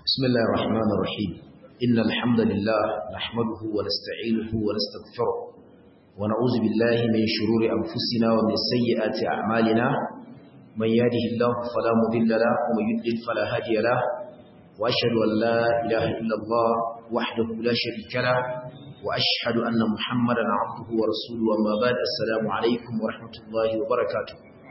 بسم الله الرحمن الرحيم إن الحمد لله نحمده ونستعينه ونستغفره ونعوذ بالله من شرور أنفسنا ومن سيئات أعمالنا من يهده الله فلا مضل له ومن يضلل فلا هادي له وأشهد أن لا إله إلا الله وحده لا شريك له وأشهد أن محمدا عبده ورسوله وما بعد السلام عليكم ورحمة الله وبركاته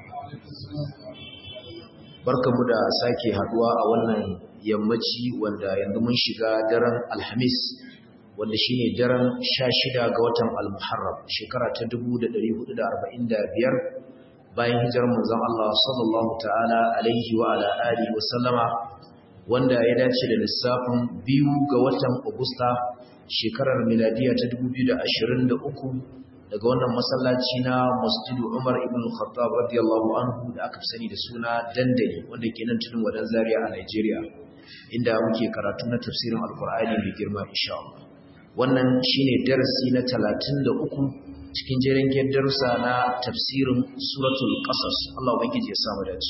barkamu da sake haduwa a wannan yammaci wanda yanzu mun shiga daren alhamis wanda shine daren 16 ga watan al-muharram shekara ta 1445 bayan hijirar manzon Allah sallallahu ta'ala alaihi wa ala alihi wa sallama wanda ya dace da lissafin biyu ga watan agusta shekarar miladiya ta 2023 daga wannan masallaci na masjidu Umar ibn Khattab radiyallahu anhu da aka sani da suna dandali wanda ke nan tudun wadan Zaria a Nigeria inda muke karatu na tafsirin Alkur'ani mai girma insha Allah wannan shine darasi na 33 cikin jerin darussa na tafsirin suratul qasas Allah ubangiji ya samu dace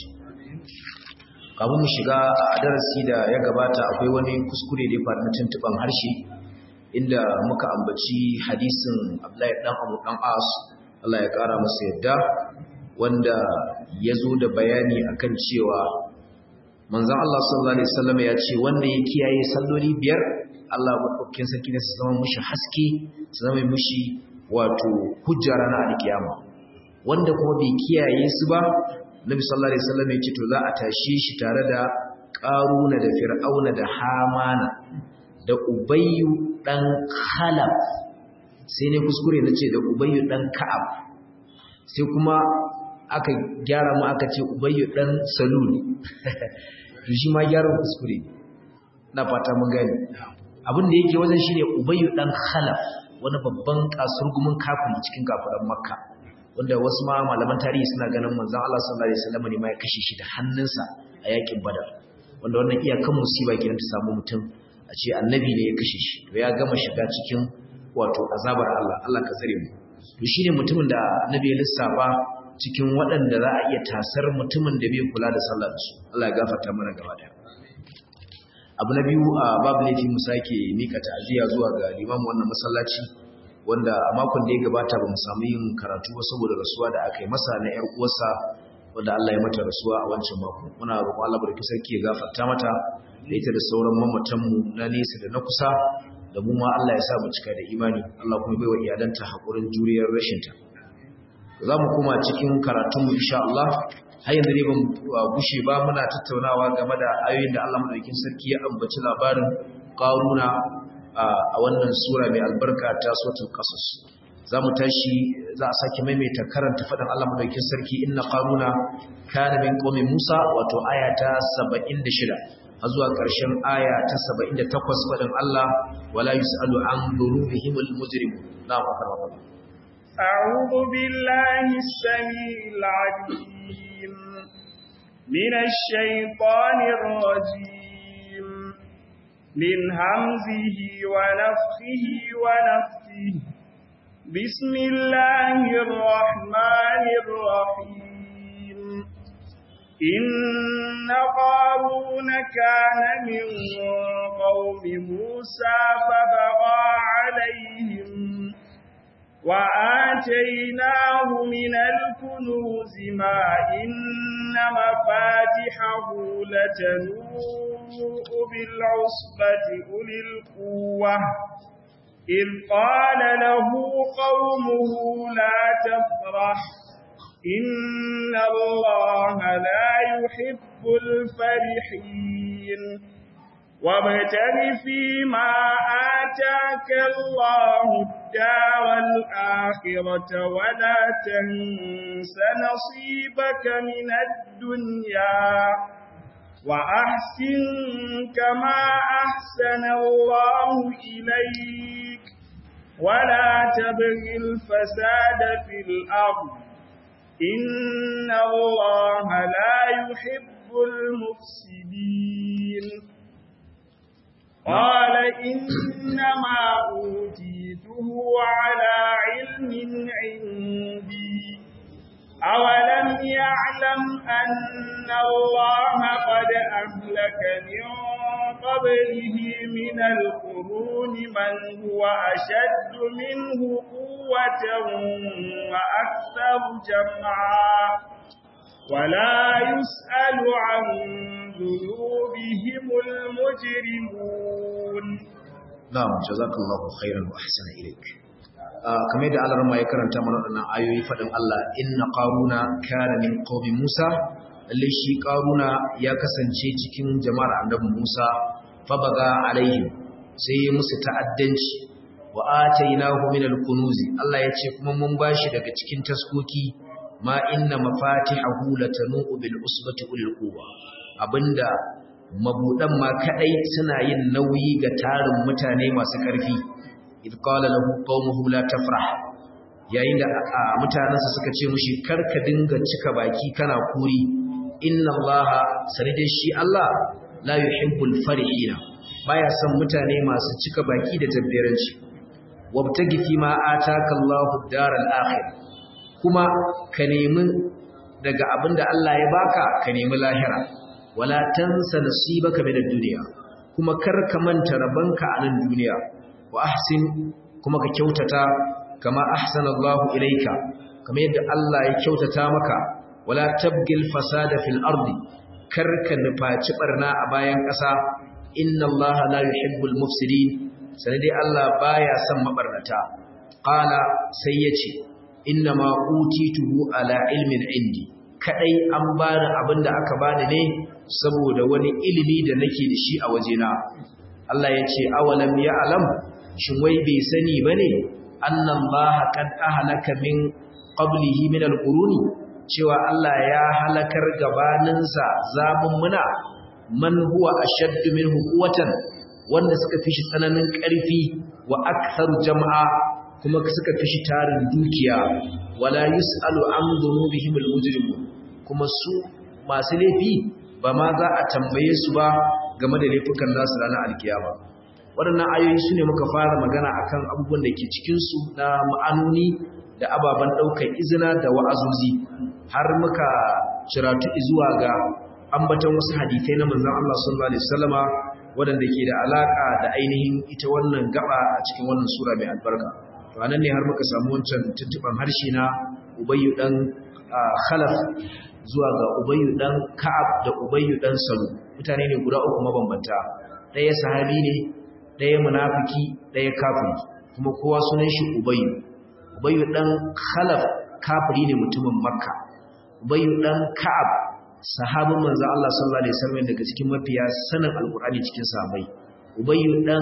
kafin mu shiga a darasi da ya gabata akwai wani kuskure da ya faru na tuntuban harshe inda muka ambaci hadisin Abdullahi dan Abu dan As Allah ya kara masa yadda wanda ya zo da bayani akan cewa manzon Allah sallallahu alaihi wasallam ya ce wanda ya kiyaye salloli biyar Allah madaukakin sarki ne su zama mushi haske su zama mushi wato hujja ranar alkiyama wanda kuma bai kiyaye su ba Nabi sallallahu alaihi wasallam ya ce to za a tashi shi tare da Qaruna da Fir'auna da Hamana da Ubayyu ɗan Khalaf sai ne kuskure na ce da Ubayyu ɗan Ka'ab sai kuma aka gyara mu aka ce Ubayyu ɗan Salul to shi ma gyaran kuskure na fata mun gani abin da yake wajen shine Ubayyu ɗan Khalaf wani babban kasurgumin kafin cikin kafiran Makka wanda wasu ma malaman tarihi suna ganin manzon Allah sallallahu alaihi wasallam ne ma ya kashe shi da hannunsa a yakin Badar wanda wannan iyakan musiba kenan ta samu mutum a ce annabi ne ya kashe shi to ya gama shiga cikin wato azabar Allah Allah ka tsare mu to shine mutumin da annabi ya lissafa cikin waɗanda za a iya tasar mutumin da bai kula da sallar su Allah ya gafarta mana gaba daya abu na biyu a babu laifi mu sake mika ta'aziyya zuwa ga limamin wannan masallaci wanda a makon da ya gabata ba mu samu yin karatu ba saboda rasuwa da aka yi masa na ƴar uwarsa wanda Allah ya mata rasuwa a wancan mako muna roƙon Allah barki sarki ya gafarta mata da ita da sauran mamatanmu na nesa da na kusa da mu ma Allah ya sa mu cika da imani Allah kuma bai wa iyalanta haƙurin juriyar rashinta za mu koma cikin karatunmu insha Allah har yanzu ne ban gushe ba muna tattaunawa game da ayoyin da Allah madaukakin sarki ya ambaci labarin Qaruna a wannan sura mai albarka ta suratul qasas za mu tashi za a sake maimaita karanta faɗin Allah madaukakin sarki inna qaruna kana min qaumi Musa wato aya ta 76 har zuwa ƙarshen aya ta 78 faɗin Allah wala yus'alu an dhunubihimul mujrimun na'am akar wa أعوذ بالله السميع العليم من الشيطان الرجيم من همزه ونفخه ونفثه بسم الله الرحمن الرحيم إن قارون كان من قوم موسى فبغى عليهم وآتيناه من الكنوز ما إن مفاتحه لتنوء بالعصبة أولي القوة إذ قال له قومه لا تفرح إن الله لا يحب الفرحين وابتغ فيما آتاك الله الدار الآخرة ولا تنس نصيبك من الدنيا وأحسن كما أحسن الله إليك ولا تبغ الفساد في الأرض إن الله لا يحب المفسدين قال إنما أوتيته على علم عندي أولم يعلم أن الله قد أهلك من قبله من القرون من هو أشد منه قوة وأكثر جمعا ولا يسأل عن ذنوبهم المجرمون نعم جزاك الله خيرا وأحسن إليك kamar da Allah ya karanta mana waɗannan ayoyi faɗin Allah inna qaruna kana min qaumi Musa lalle shi qaruna ya kasance cikin jama'ar annabi Musa fabaga alaihim sai ya musu ta'addanci wa atainahu min al-kunuz Allah ya ce kuma mun bashi daga cikin taskoki ma inna mafatihahu latanu bil usbati ulil quwwa abinda mabudan ma kadai suna yin nauyi ga tarin mutane masu ƙarfi idh qala lahu qaumuhu la tafrah yayin da mutanansa suka ce mushi karka dinga cika baki kana kuri inna allaha sanide shi Allah la yuhibbul farihina baya son mutane masu cika baki da tabbiranci wabtagi fi ma ataka Allahu daral akhir kuma ka nemi daga abinda Allah ya baka ka nemi lahira wala tansa nasibaka min ad-dunya kuma kar ka manta rabanka a nan duniya wa ahsin kuma ka kyautata kama ahsana Allah ilayka kamar yadda Allah ya kyautata maka wala tabgil fasada fil ardi kar ka nufaci barna a bayan ƙasa inna Allah la yuhibbul mufsidin sai dai Allah baya son mabarnata qala sai yace inna ma utituhu ala ilmin indi kadai an bani abinda aka bani ne saboda wani ilimi da nake da shi a wajena Allah ya ce awalam ya alam shin wai bai sani bane annan baha kad ahlaka min qablihi min alquruni cewa Allah ya halakar gabaninsa zamun muna man huwa ashaddu minhu quwwatan wanda suka fi shi tsananin ƙarfi wa aktharu jam'a kuma suka fi shi tarin dukiya wala yus'alu an dhunubihim almujrimun kuma su masu laifi ba ma za a tambaye su ba game da laifukan nasu ranar alkiyama waɗannan ayoyi su ne muka fara magana akan abubuwan da ke cikinsu na ma'anoni da ababen ɗaukar izina da wa'azuzi har muka ciratu zuwa ga ambatan wasu hadithai na manzan Allah sallallahu alaihi wasallama waɗanda ke da alaƙa da ainihin ita wannan gaba a cikin wannan sura mai albarka to anan ne har muka samu wancan tuntuban harshe na ubayyu dan khalaf zuwa ga ubayyu dan ka'ab da ubayyu dan salu mutane ne guda uku mabambanta ɗaya sahabi ne ɗaya munafiki ɗaya kafiri kuma kowa sunan shi ubayyu ubayyu dan khalaf kafiri ne mutumin makka ubayyu dan ka'ab sahabin manzo Allah sallallahu alaihi wasallam daga cikin mafiya sanin alqur'ani cikin sahabbai ubayyu dan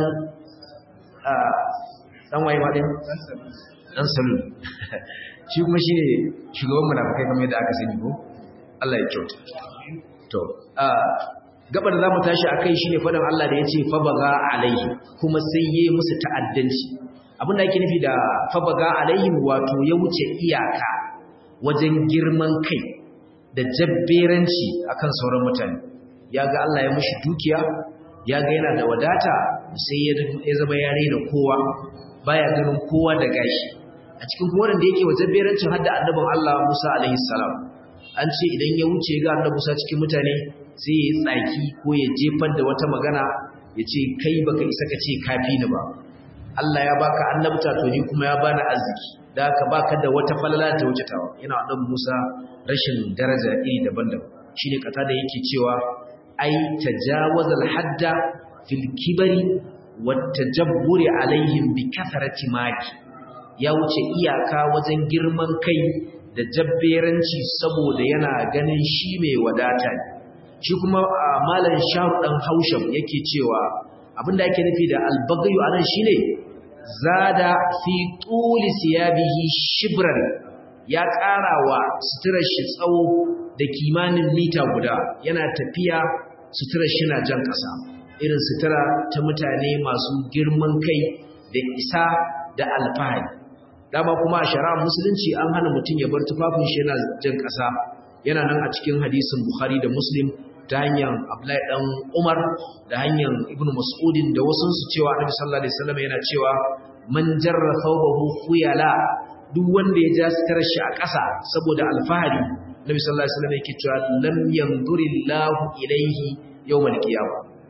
dan waye ma din dan salu shi kuma shine shugaban munafikai kamar yadda aka sani ko Allah ya kyauta to gabar da zamu tashi akai shine fadan Allah da yace fa baga alaihi kuma sai yayi musu ta'addanci abinda yake nufi da fa baga alaihi wato ya wuce iyaka wajen girman kai da jabberanci akan sauran mutane yaga Allah ya mushi dukiya yaga yana da wadata sai ya zama ya raina kowa baya ganin kowa da gashi a cikin kuma wanda yake wa jabberancin hadda annabin Allah Musa alaihi salam an ce idan ya wuce ga annabi Musa cikin mutane sai ya tsaki ko ya jefar da wata magana ya ce kai baka isa ka ce kafi ni ba Allah ya baka annabta to ni kuma ya bani arziki da haka baka da wata falala ta wuce tawa yana annabi Musa rashin daraja iri daban-daban shine kata da yake cewa ai tajawazal hadda fil kibari wat tajabburi alaihim bi kathrati maki ya wuce iyaka wajen girman kai da jabberanci saboda yana ganin shi mai wadata ne shi kuma malam sharu dan hausham yake cewa abinda yake nufi da albagayu anan shine zada fi tuli siyabihi shibran ya karawa suturar shi tsawo da kimanin mita guda yana tafiya suturar shi na jan kasa irin sutura ta mutane masu girman kai da isa da alfahari dama kuma a shari'ar musulunci an hana mutum ya bar tufafin shi yana jan ƙasa yana nan a cikin hadisin bukhari da muslim ta hanyar abdullahi dan umar da hanyar ibnu mas'udin da wasu su cewa annabi sallallahu alaihi wasallam yana cewa man jarra thawbahu khuyala duk wanda ya ja sitarar shi a ƙasa saboda alfahari annabi sallallahu alaihi wasallam yake cewa lam yanzurillahu ilaihi yawmal qiyamah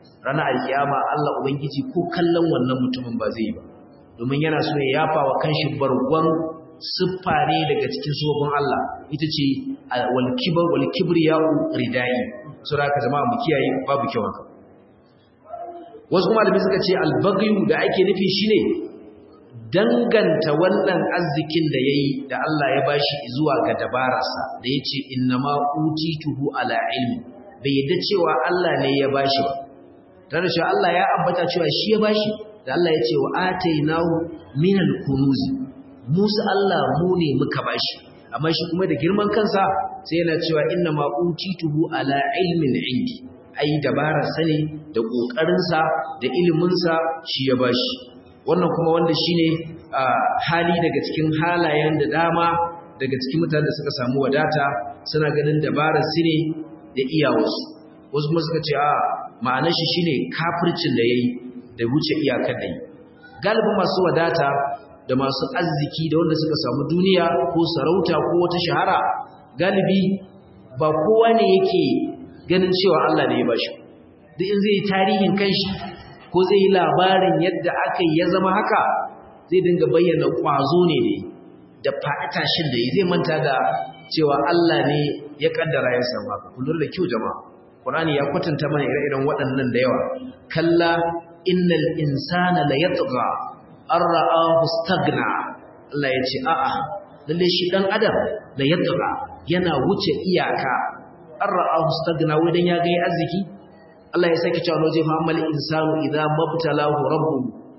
ranar alkiyama Allah ubangiji ko kallon wannan mutumin ba zai yi ba domin yana so ya yafa wa kanshi bargon siffa ne daga cikin sofin Allah ita ce wal kibar wal kibriya'u ridai sura ka jama'a mu kiyaye babu kyau haka wasu kuma da suka ce albagyu da ake nufi shine danganta wannan arzikin da yayi da Allah ya bashi zuwa ga dabararsa da yace innama utituhu ala ilmi bai yadda cewa Allah ne ya bashi ba tare da Allah ya ambata cewa shi ya bashi da Allah ya ce wa atainahu minal kunuz musu Allah mu ne muka bashi amma shi kuma da girman kansa sai yana cewa innama utituhu ala ilmin indi ai dabarar sa ne da kokarin sa da ilimin sa shi ya bashi wannan kuma wanda shine hali daga cikin halayen da dama daga cikin mutanen da suka samu wadata suna ganin dabarar su ne da iyawarsu wasu kuma suka ce a ma'anar shi shine kafircin da yayi da wuce iyakar da yi galibin masu wadata da masu arziki da wanda suka samu duniya ko sarauta ko wata shahara galibi ba kowa ne yake ganin cewa Allah ne ya bashi duk in zai tarihin kanshi ko zai yi labarin yadda aka yi ya zama haka zai dinga bayyana kwazo ne ne da faɗi tashin da yi zai manta da cewa Allah ne ya kaddara ya samu haka kullum da kyau jama'a Qur'ani ya kwatanta mana ire-iren waɗannan da yawa kalla innal insana la yatgha an ra'ahu staghna Allah ya ce a'a lalle shi dan adam la yatgha yana wuce iyaka an ra'ahu staghna wai dan ya ga arziki Allah ya saki cewa waje fa'amal insanu idza mabtalahu rabbuhu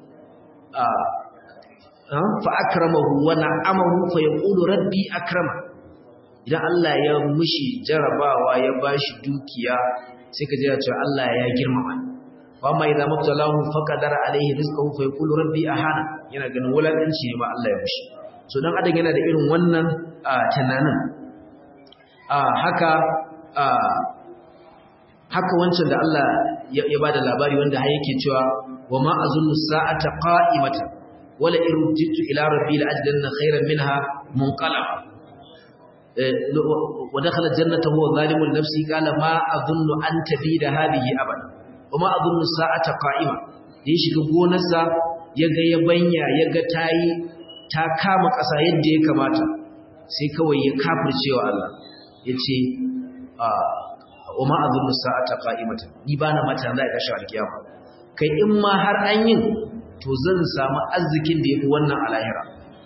fa akramahu wa na'amahu fa yaqulu rabbi akrama idan Allah ya mushi jarabawa ya bashi dukiya sai ka ji cewa Allah ya girmama fa amma idza mabtalahu faqadara alaihi rizqahu fa yaqulu rabbi ahana yana ganin wulakanci ne ma Allah ya mushi so dan adam yana da irin wannan tunanin haka haka wancan da Allah ya bada labari wanda har yake cewa wa ma azunnu sa'ata qa'imatan wala irjitu ila rabbi la ajidanna khayran minha munqalab wa dakhala jannata huwa zalimul nafsi qala ma azunnu an tabida hadhihi abada wa ma azunnu sa'ata qa'ima ya shiga gonarsa yaga yabanya yaga tayi ta kama ƙasa yadda ya kamata sai kawai ya kafircewa Allah yace wa ma azunnu sa'ata qa'imatan ni bana mata zai kashi alkiyama kai in ma har an yin to zan samu arzikin da yafi wannan alahira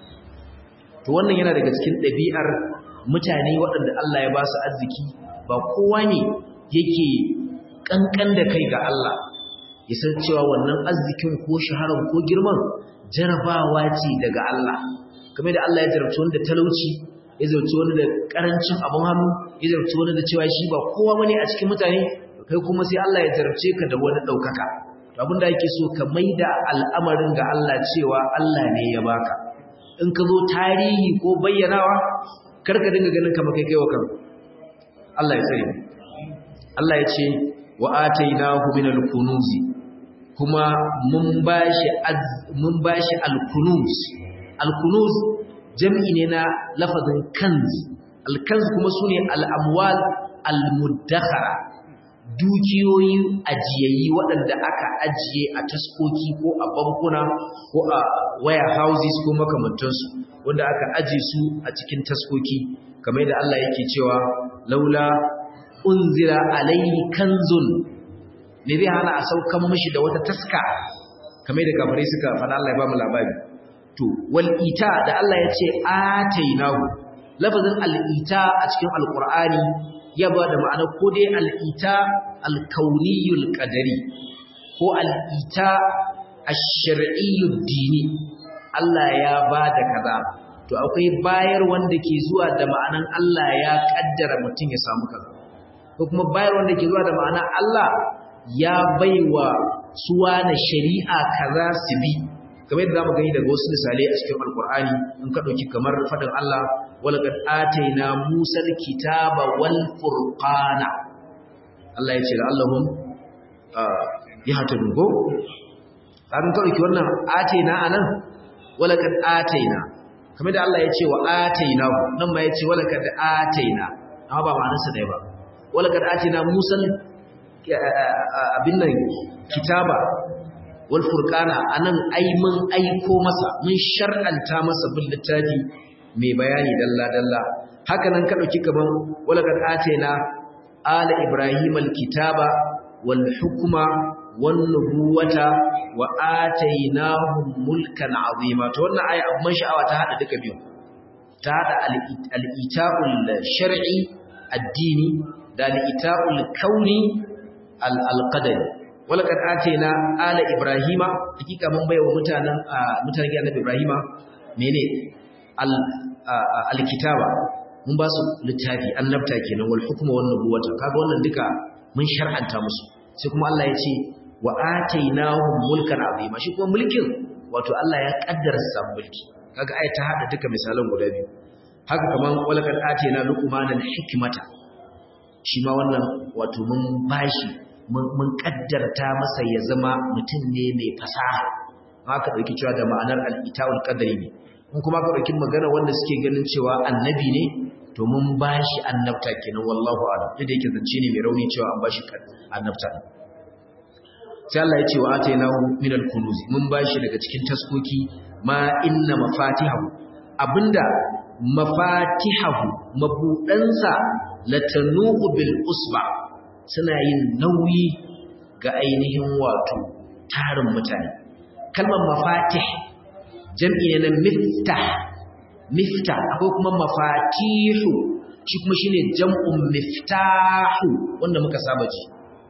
to wannan yana daga cikin ɗabi'ar mutane waɗanda Allah ya ba su arziki ba kowa ne yake kankan da kai ga Allah ya san cewa wannan arzikin ko shaharar ko girman jarabawa ce daga Allah kamar da Allah ya jarabci wanda talauci ya zarci wani da karancin abin hannu ya zarci wani da cewa shi ba kowa bane a cikin mutane kai kuma sai Allah ya jarabce ka da wani daukaka to abin da yake so ka maida al'amarin ga Allah cewa Allah ne ya baka in ka zo tarihi ko bayyanawa kar ka dinga ganin kamar kai kaiwa kan Allah ya tsare Allah ya ce wa atainahu minal kunuzi kuma mun bashi mun bashi al-kunuz al-kunuz jam'i ne na lafazin kanz alkanz kuma su ne al'amwal al-muddakhara dukiyoyi ajiyayi waɗanda aka ajiye a taskoki ko a bankuna ko a waya houses ko makamantansu wanda aka aje su a cikin taskoki kamar da Allah yake cewa laula unzira alaihi kanzun ne zai hana a saukan mishi da wata taska kamar da kafirai suka faɗa Allah ya ba mu labari to wal ita da Allah ya ce atainahu lafazin al ita a cikin alqur'ani ya ba da ma'ana ko dai al ita al kauniyul qadari ko al ita ash-shar'iyyud dini Allah ya ba da kaza to akwai bayar wanda ke zuwa da ma'anan Allah ya kaddara mutum ya samu kaza ko kuma bayar wanda ke zuwa da ma'anan Allah ya baiwa suwa na shari'a kaza su bi kamar yadda zamu gani daga wasu misalai a cikin alkur'ani in ka dauki kamar fadin Allah walaqad ataina musal kitaba wal furqana Allah ya ce da Allahum ya hata dugo an ka dauki wannan ataina anan walaqad ataina kamar da Allah ya ce wa ataina nan ma ya ce walaqad ataina amma ba ma'anarsa dai ba walaqad ataina musal abin nan kitaba wal furqana anan ai mun aiko masa mun shar'anta masa bil littafi mai bayani dalla dalla haka nan ka dauki kaman walaqad atayna ala ibrahim al kitaba wal hukma wan nubuwata wa atainahum mulkan azima to wannan aya abun sha'awa ta hada duka biyu ta hada al ita'ul shar'i addini da al ita'ul kauni al qadari walaqad atayna ala ibrahima hakika mun baiwa mutanen mutanen annabi ibrahima mene al alkitaba mun ba su littafi annabta kenan wal hukma wan nubuwata kaga wannan duka mun shar'anta musu sai kuma Allah ya ce wa atainahum mulkan azima shi kuma mulkin wato Allah ya kaddara sa mulki kaga ayat ta hada duka misalan guda biyu haka kaman walaqad atayna luqmanal hikmata shi ma wannan wato mun bashi mun kaddarta masa ya zama mutum ne mai fasaha haka dauki cewa da ma'anar al-ita'ul qadari ne mun kuma ka dauki magana wanda suke ganin cewa annabi ne to mun bashi annabta kenan wallahu a'lam da yake zance ne mai rauni cewa an bashi annabta sai Allah ya ce wa atainahu min al-kunuz mun bashi daga cikin taskoki ma inna mafatihahu abinda mafatihahu mabudansa latanu bil usba suna yin nauyi ga ainihin wato tarin mutane kalmar mafatih jam'i ne na miftah miftah akwai kuma mafatihu shi kuma shine jam'un miftahu wanda muka saba ji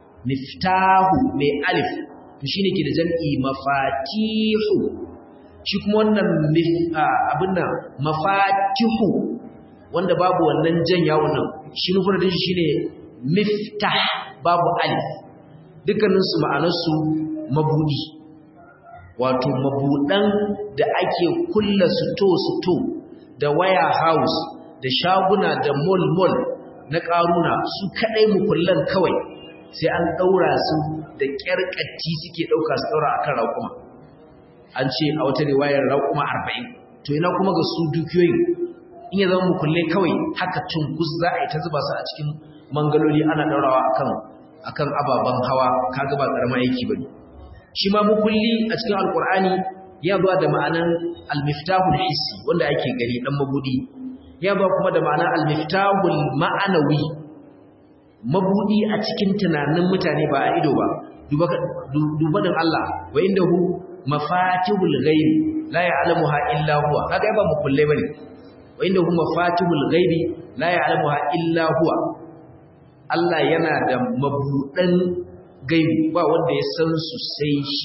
miftahu mai alif to shine ke da jam'i mafatihu shi kuma wannan abin nan mafatihu wanda babu wannan jan yawon nan shi nufin da shi shine miftah babu alif dukkaninsu ma'anarsu mabudi wato mabudan da ake kulla suto-suto da waya house da shaguna da mall-mall na ƙaruna su kaɗai mukullan kawai sai an ɗaura su da ƙyarƙatti suke ɗauka su ɗaura akan raƙuma an ce a wata riwayar raƙuma arba'in to ina kuma ga su dukiyoyin in ya zama mukullai kawai haka tunkus za a yi ta zuba su a cikin mangaloli ana ɗaurawa akan akan ababen hawa kaga ba ƙarama aiki bane shi ma mukulli a cikin alkur'ani ya zuwa da ma'anan almiftahul hissi wanda ake gani dan mabudi ya ba kuma da ma'anan almiftahul ma'anawi mabudi a cikin tunanin mutane ba a ido ba duba din Allah wa indahu mafatihul ghaib la ya'lamuha illa huwa kaga ba mukullai bane wa indahu mafatihul ghaib la ya'lamuha illa huwa Allah yana da mabudan gaibu ba wanda ya san su sai shi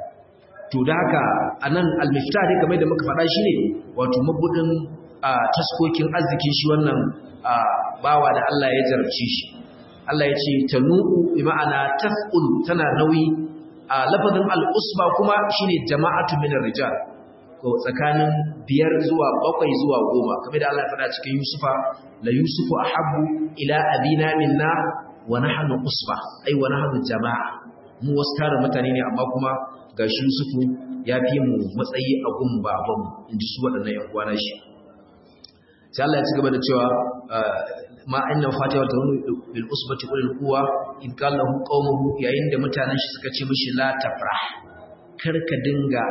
to da haka anan al-miftah dai kamar da muka faɗa shi ne wato mabudin taskokin arzikin shi wannan bawa da Allah ya jarabce shi Allah ya ce tanu'u bi ma'ana taf'ul tana nauyi a lafazin al-usba kuma shine jama'atu min ar-rijal ko tsakanin biyar zuwa bakwai zuwa goma kamar da Allah ya faɗa cikin Yusufa la yusufu ahabbu ila abina minna wa nahnu usba ai wa nahnu jama'a mu wasu tare mutane ne amma kuma gashi Yusufu ya fi mu matsayi a gun babanmu inji su waɗannan ƴan uwana shi sai Allah ya ci gaba da cewa ma inna fatiha ta bil usbati ulil quwa in qala lahu qaumuhu yayin da mutanen shi suka ce mishi la tafrah kar ka dinga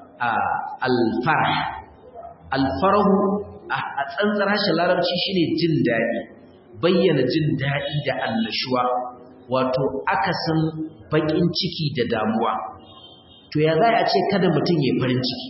alfarh alfarahu a tsantsar harshen larabci shine jin daɗi bayyana jin daɗi da annashuwa wato akasin baƙin ciki da damuwa to ya za a ce kada mutum ya farin ciki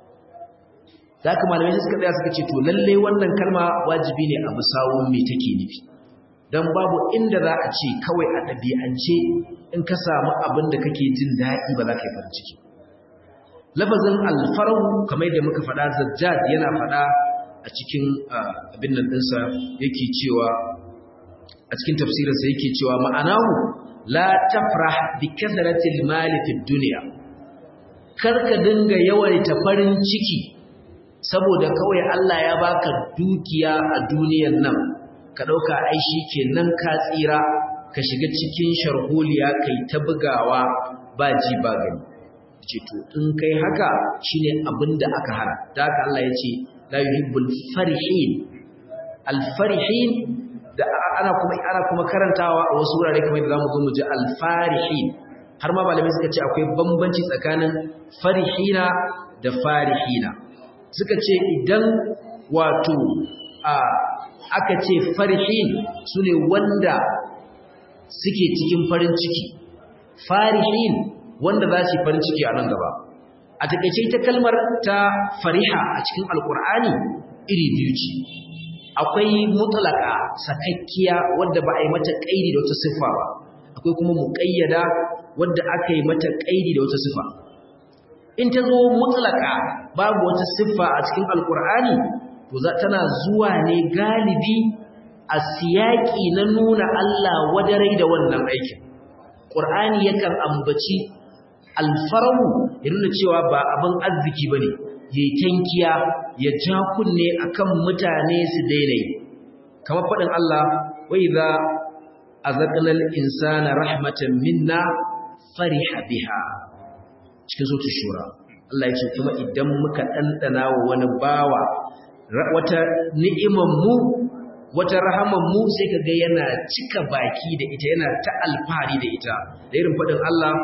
za ka malamai suka tsaya suka ce to lallai wannan kalma wajibi ne a bisawun me take nufi don babu inda za a ce kawai a ɗabi'ance in ka samu abin da kake jin daɗi ba za ka yi farin ciki lafazin alfarahu kamar da muka faɗa zajjad yana faɗa a cikin abin nan ɗinsa yake cewa a cikin tafsirinsa yake cewa ma'anahu la tafrah bi kasratil mali fid dunya karka dinga yawaita farin ciki saboda kawai Allah ya baka dukiya a duniyar nan ka dauka ai kenan ka tsira ka shiga cikin sharholiya kai ta bugawa ba ji ba gani ce to in kai haka shine abinda aka hana da haka Allah ya ce la yuhibbul farihin al farihin da ana kuma ana kuma karantawa a wasu wurare kamar yadda zamu zo mu ji al-farihin har ma malamai suka ce akwai bambanci tsakanin farihina da farihina suka ce idan wato a aka ce farihin sune wanda suke cikin farin ciki farihin wanda za su yi farin ciki a nan gaba a takaice ita kalmar ta fariha a cikin alkur'ani iri biyu ce akwai mutlaka sakakkiya wadda ba a yi mata kaidi da wata siffa ba akwai kuma muqayyada wadda aka yi mata kaidi da wata siffa in ta zo mutlaka babu wata siffa a cikin alkur'ani to za tana zuwa ne galibi a siyaki na nuna Allah wadarai da wannan aikin Qur'ani yakan ambaci alfarahu ya nuna cewa ba abin arziki bane yayi tankiya ya ja kunne akan mutane su daina yi kamar fadin Allah wa idza azaqnal insana rahmatan minna fariha biha cikin sura shura Allah ya ce kuma idan muka dandana wa wani bawa wata ni'imar mu wata rahaman mu sai kaga yana cika baki da ita yana ta alfahari da ita da irin fadin Allah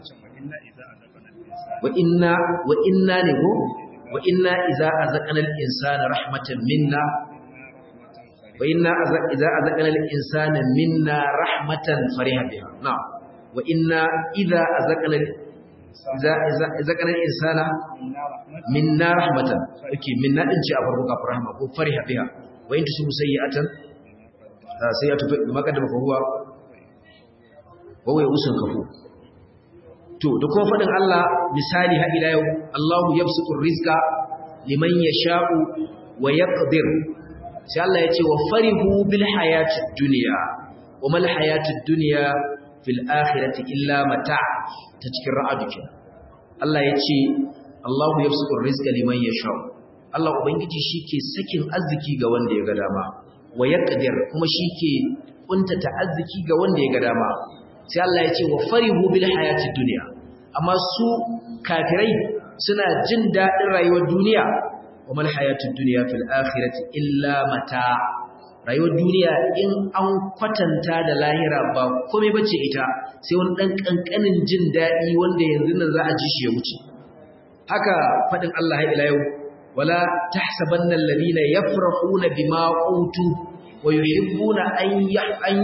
wa inna wa inna ne ko wa inna idza azaqna al-insana rahmatan minna wa inna idza azaqna al-insana minna rahmatan fariha biha na'am wa inna idza azaqna idza azaqna al-insana minna rahmatan okay minna din ce a farko kafin rahma ko fariha biha wa in tusibu sayyi'atan sayyi'atu bima qaddama fa huwa wa huwa yusul kafu to da kuma fadin Allah misali ha ila yau Allahu yabsutu rizqa liman yasha'u wa yaqdir sai Allah ya ce wa farihu bil hayatid dunya wa mal hayatid dunya fil akhirati illa mata' ta cikin ra'adu kenan Allah ya ce Allahu yabsutu rizqa liman yasha'u Allah ubangiji shike sakin arziki ga wanda ya ga dama wa yaqdir kuma shike kuntata arziki ga wanda ya ga dama sai Allah ya ce wa farihu bil hayatid dunya amma su kafirai suna jin dadin rayuwar duniya wa mal hayatid dunya fil akhirati illa mata rayuwar duniya in an kwatanta da lahira ba komai bace ita sai wani dan kankanin jin dadi wanda yanzu nan za a ji shi ya wuce haka fadin Allah ila yau wala tahsabanna alladhina yafrahuna bima utu wa yuhibbuna an ya'an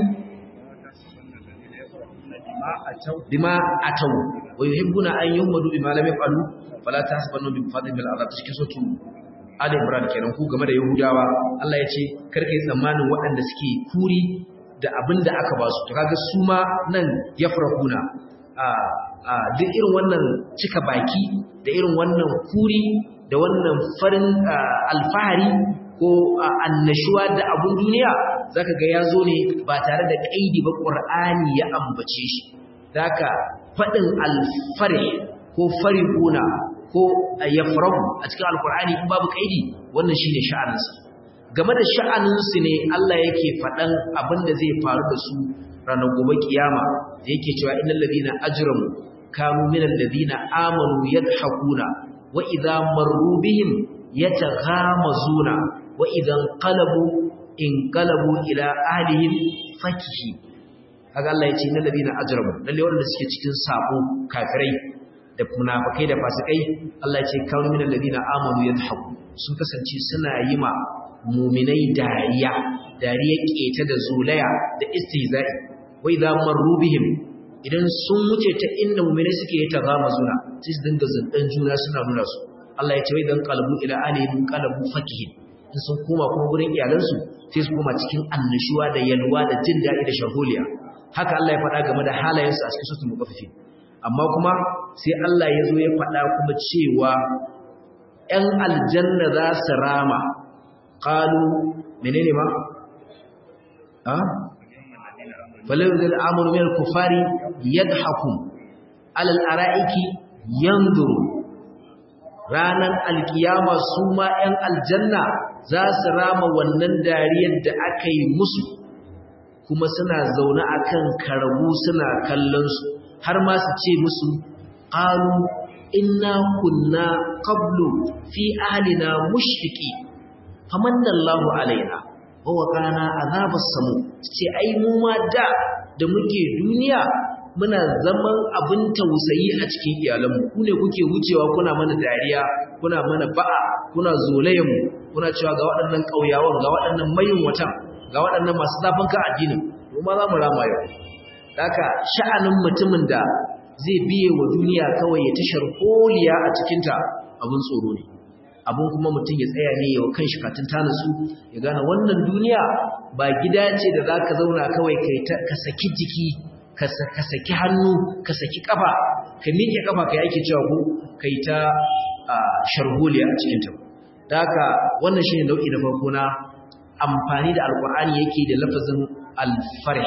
bima atau wa yuhibbuna an yuhmadu bima lam yafalu fala tahsabanna bi fadli bil azab cikin sotu Ali Imran kenan ku game da Yahudawa Allah ya ce karka yi tsammanin waɗanda suke kuri da abin da aka ba su to kaga su ma nan yafrahuna a a duk irin wannan cika baki da irin wannan kuri da wannan farin alfahari ko annashuwa da abun duniya zaka ga yazo ne ba tare da kaidi ba Qur'ani ya ambace shi zaka fadin alfarih ko farihuna ko yafrahu a cikin alqur'ani in babu kaidi wannan shine sha'aninsa game da sha'aninsu ne Allah yake fadan abin da zai faru da su ranar gobe kiyama da yake cewa innal ladina ajramu kanu minal ladina amanu yadhakuna wa idza marru bihim yataghamazuna wa idan qalabu in qalabu ila ahlihim fakihi kaga Allah ya ce innal ladina ajramu lalle wanda suke cikin sabo kafirai da munafikai da fasikai Allah ya ce kanu minal ladina amanu yadhaku sun kasance suna yi ma mu'minai dariya dariya keta da zulaya da istihza'i wa idza marru bihim idan sun wuce ta inda mu'minai suke yi taghamazuna sai su dinga zandan juna suna nuna su Allah ya ce wai dan qalbu ila ahlihim qalabu fakihin in sun koma kuma gurin iyalansu sai su koma cikin annashuwa da yalwa da jin daɗi da shaholiya haka Allah ya faɗa game da halayensu a cikin suratul mutaffifin amma kuma sai Allah ya zo ya faɗa kuma cewa ‘yan aljanna za su rama ƙalu menene ma? ha? falawar amuru mai kufari yadda hakun alal ara'iki yanzuru ranar alkiyama su ma ‘yan aljanna za su rama wannan dariyar da aka yi musu kuma suna zaune a kan karabu suna kallonsu har ma su ce musu ƙalu inna kunna qablu fi ahlina mushriki famanna Allahu alaina wa waqana azabas samu ce ai mu ma da da muke duniya muna zaman abin tausayi a cikin iyalanmu ku ne kuke wucewa kuna mana dariya kuna mana ba'a kuna zolayen mu kuna cewa ga waɗannan ƙauyawan ga waɗannan mayin watan ga waɗannan masu zafin ka addinin mu ma za mu rama yau haka sha'anin mutumin da zai biye wa duniya kawai ya tashar holiya a cikinta abin tsoro ne abin kuma mutum ya tsaya ne yawa kan shikatun ta nasu ya gane wannan duniya ba gida ce da za ka zauna kawai ka saki jiki ka saki hannu ka saki kafa ka miƙe kafa ka yi ake cewa ko ka yi ta sharholiya a cikinta da haka wannan shi ne nau'i na farko na amfani da alkur'ani yake da lafazin alfarh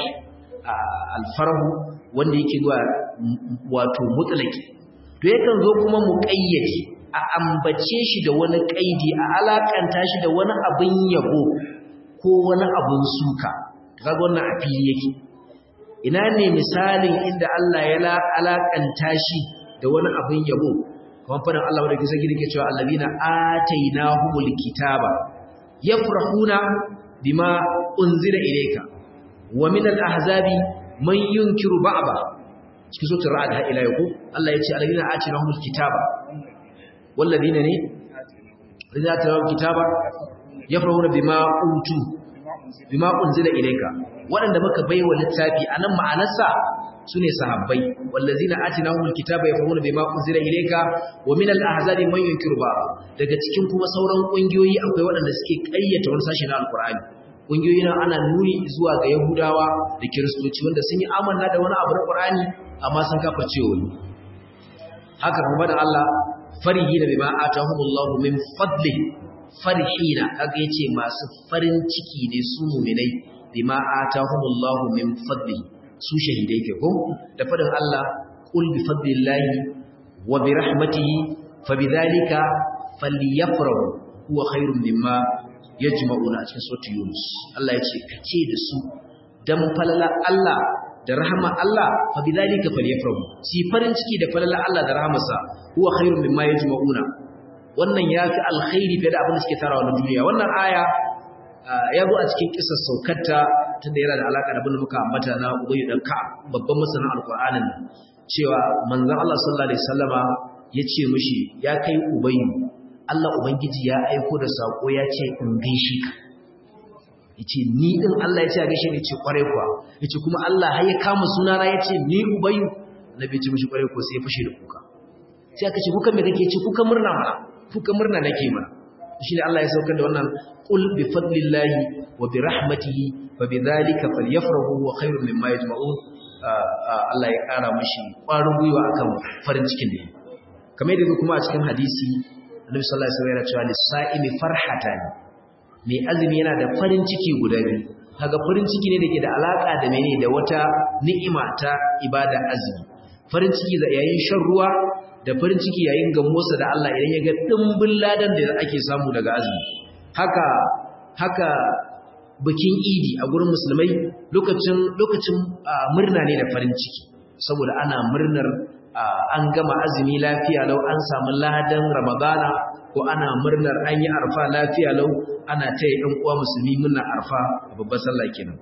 alfarhu wanda yake zuwa wato mutlaki to yakan zo kuma muqayyadi a ambace shi da wani kaidi a alakanta shi da wani abin yabo ko wani abin suka kaga wannan a fili yake ina ne misalin inda Allah ya alakanta shi da wani abin yabo kamar faɗin Allah wadda kisa gidi ke cewa allazina atainahumul kitaba yafrahuna bima unzila ilayka wa min al-ahzabi man yunkiru ba'da cikin suratul ra'd ha ila yau Allah ya ce allazina atainahumul kitaba walladina ne allazina atainahumul kitaba yafrahuna bima utu bima unzila ilayka waɗanda muka baiwa littafi anan ma'anarsa sune sahabbai wallazina atinahumul kitaba yafhamuna bima unzila ilayka wa min al-ahzabi man yunkiru ba daga cikin kuma sauran kungiyoyi akwai waɗanda suke ƙayyata wani sashi na alqur'ani kungiyoyi na ana nuni zuwa ga yahudawa da kiristoci wanda sun yi amanna da wani abu na qur'ani amma sun kafirce wani haka kuma da Allah farihina bima atahumullahu min fadli farihina kaga yace masu farin ciki ne su mu'minai bima atahumullahu min fadli su shahidai ke ko da fadin Allah qul bi fadlillahi wa bi rahmatihi fabidhalika falyafrahu huwa khairum mimma yajma'una cikin suratul yunus Allah yace kace da su dan falala Allah da rahama Allah fabidhalika falyafrahu si farin ciki da falala Allah da rahamarsa huwa khairum mimma yajma'una wannan yafi alkhairi fiye da abin da suke tarawa na duniya wannan aya ya zo a cikin kisar saukarta tunda yana da alaka da abin da muka ambata na Ubayy dan Ka'ab babban masanin Alƙur'anin cewa manzon Allah sallallahu alaihi wasallama yace mishi ya kai Ubayy Allah ubangiji ya aiko da sako ya ce in gaishe ka yace ni din Allah ya ce a gaishe ni ce kware kuwa yace kuma Allah har ya kama sunana yace ni Ubayy nabi ce mishi kware ko sai ya fashe da kuka sai aka ce kuka me kake ci kuka murna mana kuka murna nake mana shi ne Allah ya saukar da wannan qul bi fadlillahi wa bi rahmatihi fa bidhalika falyafrahu wa khairun mimma yajma'un Allah ya kara mishi ƙwarin gwiwa akan farin cikin da kamar yadda kuma a cikin hadisi Annabi sallallahu alaihi wasallam ya cewa lis-sa'imi farhatan mai azumi yana da farin ciki guda biyu kaga farin ciki ne dake da alaka da mene da wata ni'ima ta ibada azumi farin ciki da yayin shan ruwa da farin ciki yayin gamuwarsa da Allah idan ya ga dimbin ladan da ake samu daga azumi haka haka bikin idi a gurin musulmai lokacin lokacin murna ne da farin ciki saboda ana murnar an gama azumi lafiya lau an samu ladan ramadana ko ana murnar an yi arfa lafiya lau ana taya ɗan uwa musulmi murnar arfa a babbar sallah kenan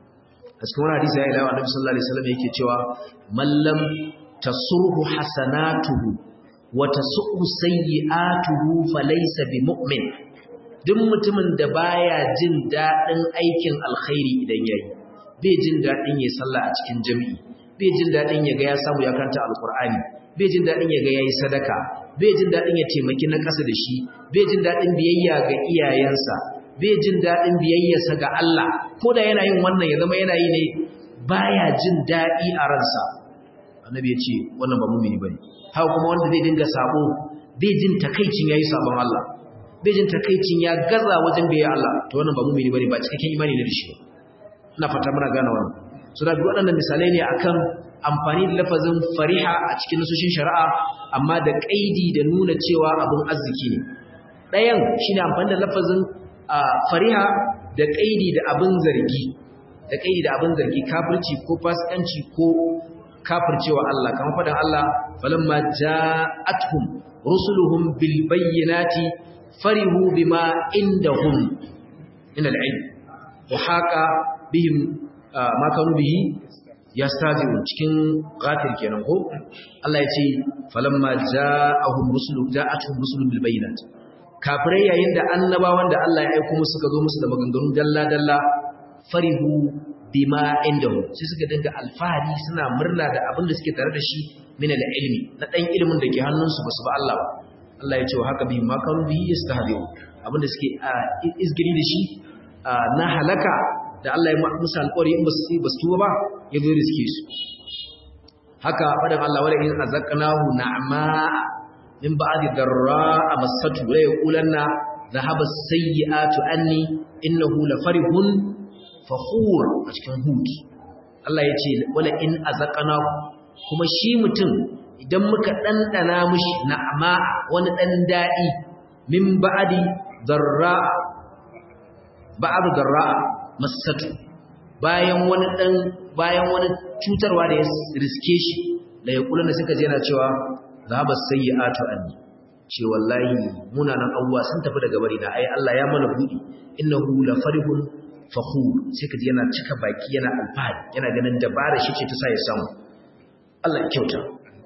a cikin wani hadisi ya ilawa annabi sallallahu alaihi wasallam yake cewa mallam tasurhu hasanatuhu wa tasu'u sayyi'atuhu falaysa bimu'min duk mutumin da baya jin dadin aikin alkhairi idan yayi bai jin dadin yayi sallah a cikin jami'i bai jin dadin yaga ya samu ya kanta alqur'ani bai jin dadin yaga yayi sadaka bai jin dadin ya taimaki na kasa da shi bai jin dadin biyayya ga iyayensa bai jin dadin biyayyarsa ga Allah ko da yana yin wannan ya zama yana yi ne baya jin dadi a ransa annabi ya ce wannan ba mumini bane haka kuma wanda zai dinga sabo bai jin takaicin yayi sabon Allah bai jin takaicin ya gaza wajen biya Allah to wannan ba mumini bane ba cikakken imani ne da shi ina fata muna gane wannan so da waɗannan misalai ne akan amfani da lafazin fariha a cikin nasoshin shari'a amma da kaidi da nuna cewa abun arziki ne ɗayan shine amfani da lafazin fariha da kaidi da abin zargi da kaidi da abin zargi kafirci ko fasikanci ko kafircewa Allah kamar faɗin Allah falamma ja'atuhum rusuluhum bil bayyinati farihu bima indahum min al-ilm wa haqa bihim ma kanu bihi yastazi'un cikin ghafir kenan ko Allah ya ce falamma ja'ahum rusulu ja'atuhum rusulun bil bayyinat kafirai yayin da annabawan da Allah ya aika musu suka zo musu da maganganu dalla dalla farihu bima indahu sai suka dinga alfahari suna murna da abin da suke tare da shi min ilmi na dan ilimin da ke hannunsu basu ba Allah ba Allah ya ce haka bi ma kanu bi yastahdiu abin da suke izgiri da shi na halaka da Allah ya musu alƙawari in basu basu tuba ba ya zo riske su haka fadan Allah wala in azaqnahu na'ma min ba'di darra amassatu la yaqulanna dhahaba as-sayyi'atu anni innahu la farihun fakhur a cikin hud Allah ya ce wala in azaqana kuma shi mutum idan muka dandana mishi na'ama wani dan dadi min ba'di darra ba'd darra masatu bayan wani dan bayan wani cutarwa da ya riske shi da ya kula da suka je yana cewa zaba sayyi'atu anni ce wallahi munanan abuwa sun tafi daga bari na ai Allah ya mana budi innahu la farihun fakhur sai kaji yana cika baki yana alfahari yana ganin dabara shi ce ta sa ya samu Allah ya kyauta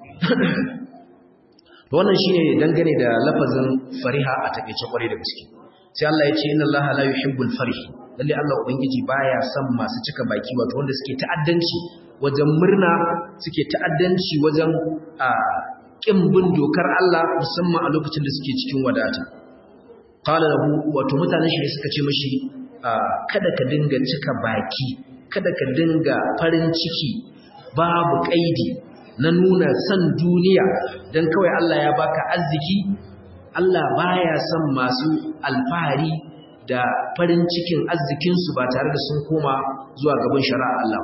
to wannan shine dangane da lafazin fariha a takeice kwarai da gaske sai Allah ya ce inna Allah la yuhibbul farih lalle Allah ubangiji baya son masu cika baki wato wanda suke ta'addanci wajen murna suke ta'addanci wajen a kin bin dokar Allah musamman a lokacin da suke cikin wadata qala lahu wato mutanen shi suka ce mishi kada ka dinga cika baki kada ka dinga farin ciki babu kaidi na nuna san duniya don kawai Allah ya baka arziki Allah baya son masu alfahari da farin cikin arzikinsu ba tare da sun koma zuwa gaban shari'a Allah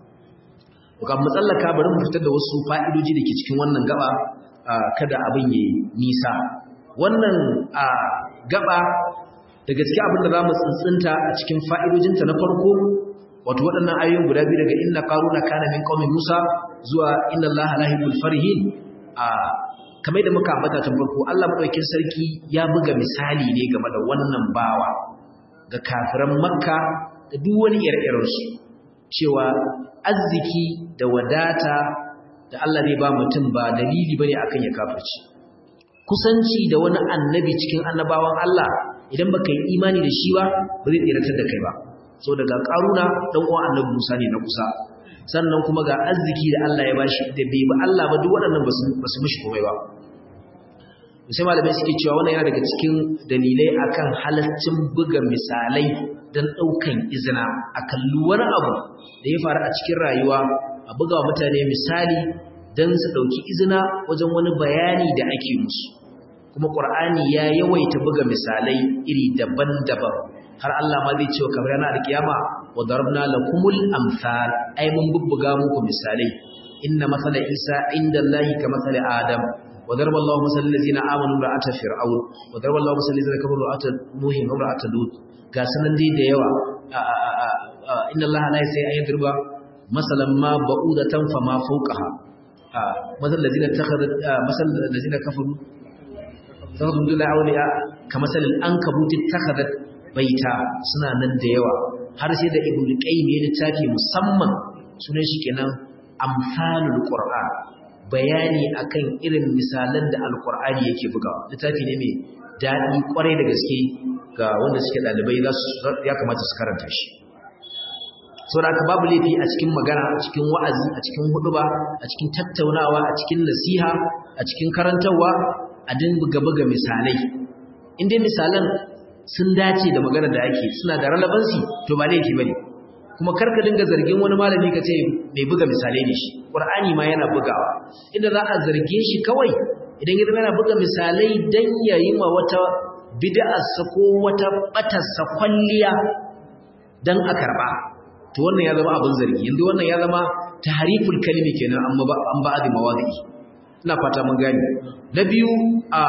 kan matsallaka bari mu fitar da wasu fa'idoji da ke cikin wannan gaba kada abin yi nisa wannan gaba da gaske abin da za mu tsintsinta a cikin fa'idojinta na farko wato waɗannan ayoyin guda biyu daga inna qaruna kana min qaumin musa zuwa inna allaha la yuhibbul farihin a kamar da muka ambata tun farko Allah madaukakin sarki ya buga misali ne game da wannan bawa ga kafiran makka da duk wani ire-iren su cewa arziki da wadata da Allah zai ba mutum ba dalili bane akan ya kafirci kusanci da wani annabi cikin annabawan Allah idan baka yi imani da shi ba ba zai tsiratar da kai ba so daga karuna dan uwan annabi Musa ne na kusa sannan kuma ga arziki da Allah ya bashi da bai ba Allah ba duk waɗannan basu basu mishi komai ba sai malamai suke cewa wannan yana daga cikin dalilai akan halaccin buga misalai dan daukan izina a kalli wani abu da ya faru a cikin rayuwa a buga wa mutane misali dan su dauki izina wajen wani bayani da ake musu kuma Qur'ani ya yawaita buga misalai iri daban-daban har Allah ma zai cewa kamar yana alkiyama wa darabna lakumul amsal ai mun bubbuga muku misalai inna masala Isa inda Allahi ka masala Adam wa daraba Allahu masal ladina amanu ra'ata fir'aun wa daraba Allahu masal ladina kafaru ra'ata nuh wa ra'ata lut ga sanan dai da yawa inna Allaha la yasai an yadruba masalan ma ba'udatan fa ma fawqaha masal ladina takhadat masal ladina kafaru sabbin dula auliya kamar salil an kabuti takhadat baita suna nan da yawa har sai da ibn qayyim ya littafi musamman sunan shi kenan amsalul qur'an bayani akan irin misalan da alqur'ani yake bugawa littafi ne mai dadi kwarai da gaske ga wanda suke dalibai za su ya kamata su karanta shi saboda aka babu laifi a cikin magana a cikin wa'azi a cikin huduba a cikin tattaunawa a cikin nasiha a cikin karantarwa a dinga buga misalai inda misalan sun dace da magana da ake suna da relevancy to ba laifi bane kuma karka dinga zargin wani malami ka ce mai buga misalai ne shi qur'ani ma yana bugawa inda za a zarge shi kawai idan ya yana buga misalai dan yayi ma wata bid'ar sa ko wata batar sa kwalliya dan a karba to wannan ya zama abin zargi yanzu wannan ya zama tahriful kalimi kenan amma ba an ba'adi mawadi ina fata mun gani na biyu a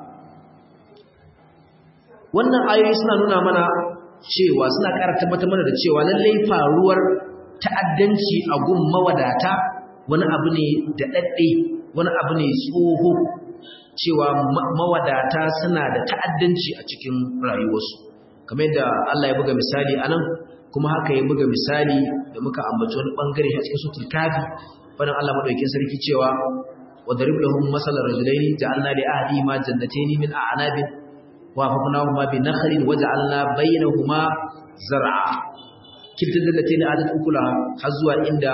wannan ayoyi suna nuna mana cewa suna ƙara tabbatar mana da cewa lallai faruwar ta'addanci a gun mawadata wani abu ne da dadde wani abu ne tsoho cewa mawadata suna da ta'addanci a cikin rayuwarsu kamar yadda Allah ya buga misali anan kuma haka ya buga misali da muka ambaci wani bangare a cikin sutul kafi fadan Allah madaukakin sarki cewa wa darib lahum masalan rajulaini ja'alna li ahli ma jannatayn min a'nabin wa hafnahuma bi nakhlin wa ja'alna bainahuma zar'a kilta jannatayn atat ukulaha har zuwa inda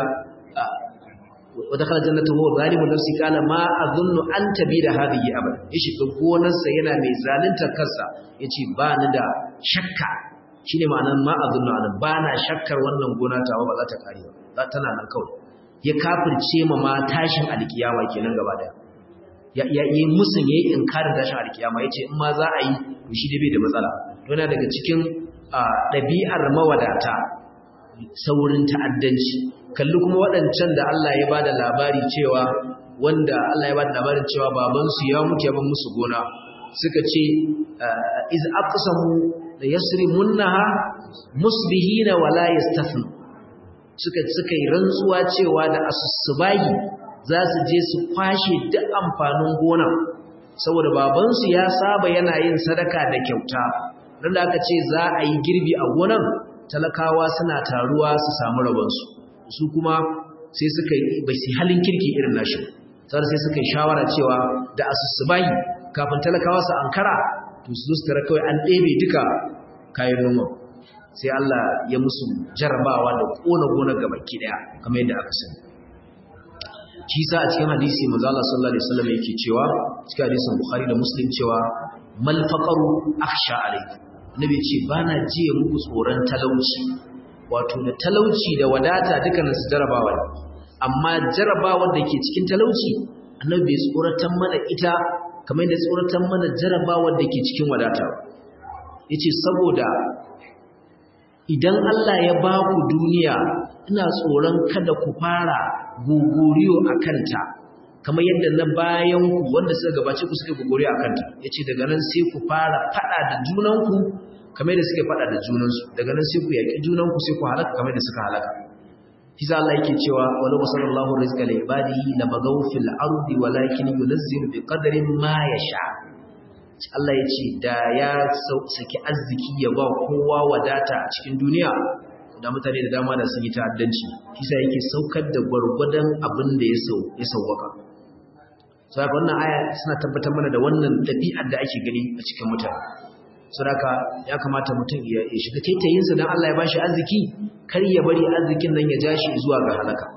wa dakhala jannatahu wa zalimun nafsi qala ma adhunnu an tabida hadhihi abada yashi ga gonarsa yana mai zalunta kansa yace ba ni da shakka shine ma'anar ma adhunnu anan ba na shakkar wannan gona tawa ba za ta kare ba za tana nan kawai ya kafirce ma ma tashin alkiyama kenan gaba daya ya ya yi musun yayi inkarin tashin alkiyama yace in ma za a yi to shi dai bai da matsala yana daga cikin ɗabi'ar mawadata saurin ta'addanci kalli kuma waɗancan da Allah ya bada labari cewa wanda Allah ya bada labarin cewa babansu ya mutu ya ban musu gona suka ce iz aqsamu la yasrimunha musbihina wala yastafnu suka suka yi rantsuwa cewa da asusubahi za su je su kwashe duk amfanin gona saboda babansu ya saba yana yin sadaka da kyauta dan da aka ce za a yi girbi a gonan talakawa suna taruwa su samu rabonsu su kuma sai suka yi bai su halin kirki irin nashi sai sai suka yi shawara cewa da asusubahi kafin talakawa su ankara to su zo su tara kawai an ɗebe duka kayan noma sai Allah ya musu jarabawa da kona gonar gabaki daya kamar yadda aka sani shi sa a cikin hadisi manzo Allah sallallahu alaihi wasallam yake cewa cikin hadisin Bukhari da Muslim cewa mal faqaru akhsha alaykum annabi ce bana jiye muku tsoron talauci wato da talauci da wadata dukkanin su jarabawa ne amma jarabawar da ke cikin talauci annabi bai tsoratan mana ita kamar yadda tsoratan mana jarabawar da ke cikin wadata yace saboda idan Allah ya ba ku duniya ina tsoron kada ku fara gogoriyo a kanta kamar yadda na bayan ku wanda suka gabace ku suka gogoriyo a kanta yace daga nan sai ku fara fada da junanku kamar yadda suka fada da junansu daga nan sai ku yaki junanku sai ku halaka kamar yadda suka halaka kisa Allah yake cewa walau sallallahu rizqa li ibadihi la bagaw fil ardi walakin yunzilu bi qadarin ma yasha Allah ya ce da ya saki arziki ya ba kowa wadata a cikin duniya da mutane da dama da sun yi ta'addanci kisa yake saukar da gwargwadon abin da ya sau ya sauwaka so haka wannan aya suna tabbatar mana da wannan ɗabi'ar da ake gani a cikin mutane saboda ya kamata mutum ya shiga taitayinsa don Allah ya bashi arziki kar ya bari arzikin nan ya ja shi zuwa ga halaka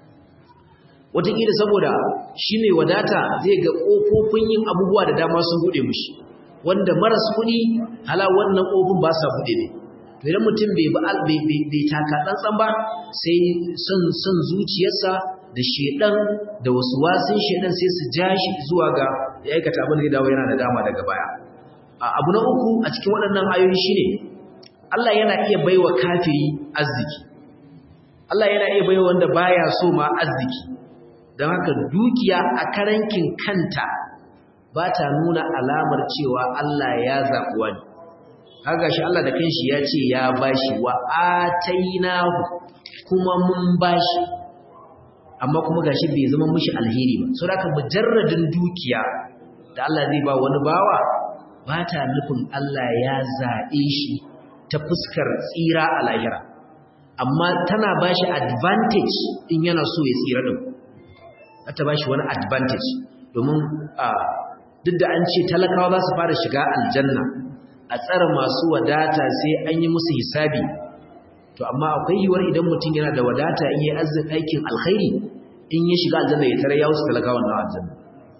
wataƙila saboda shi mai wadata zai ga ƙofofin yin abubuwa da dama sun buɗe mushi wanda maras kuɗi hala wannan ƙofin ba sa buɗe ne to idan mutum bai bai taka tsantsan ba sai son son zuciyarsa da shedan da wasu wasin shedan sai su ja shi zuwa ga ya aikata abin da zai dawo yana da dama daga baya abu na uku a cikin waɗannan ayoyi shine Allah yana iya baiwa kafiri arziki Allah yana iya baiwa wanda baya so ma arziki don haka dukiya a karankin kanta ba ta nuna alamar cewa Allah ya zaɓi wani haka shi Allah da kanshi ya ce ya bashi wa atainahu kuma mun bashi amma kuma gashi bai zama mishi alheri ba so haka mujarradin dukiya da Allah zai ba wani bawa ba ta nufin Allah ya zaɓe shi ta fuskar tsira a lahira amma tana bashi advantage in yana so ya tsira din ta ba shi wani advantage domin duk da an ce talakawa za su fara shiga aljanna a tsara masu wadata sai an yi musu hisabi to amma akwai yiwuwar idan mutum yana da wadata in yi arzin aikin alkhairi in ya shiga aljanna ya tare ya wasu talakawan na aljanna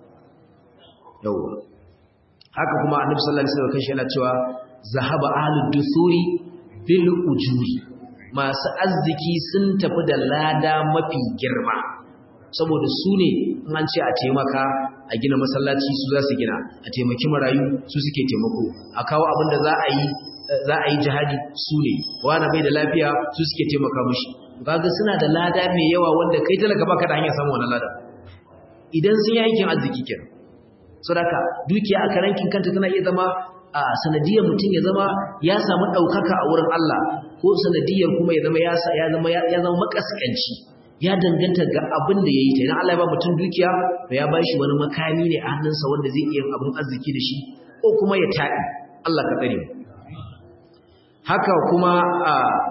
yawwa haka kuma annabi sallallahu alaihi wasallam kanshi yana cewa zahaba ahlud dusuri bil ujuri masu arziki sun tafi da lada mafi girma saboda su ne in an ce a taimaka a gina masallaci su za su gina a taimaki marayu su suke taimako a kawo abin da za a yi za a yi jihadi su ne wani bai da lafiya su suke taimaka mushi kaga suna da lada mai yawa wanda kai talaka baka da hanyar samun wannan lada idan sun yi aikin arziki kenan saboda dukiya a karankin kanta tana iya zama a sanadiyar mutum ya zama ya samu ɗaukaka a wurin Allah ko sanadiyar kuma ya zama ya zama ya zama makaskanci ya danganta ga abin da ya yi ta idan Allah ya ba mutum dukiya to ya bashi wani makami ne a hannunsa wanda zai iya abin arziki da shi ko kuma ya taɗi Allah ka tsare haka kuma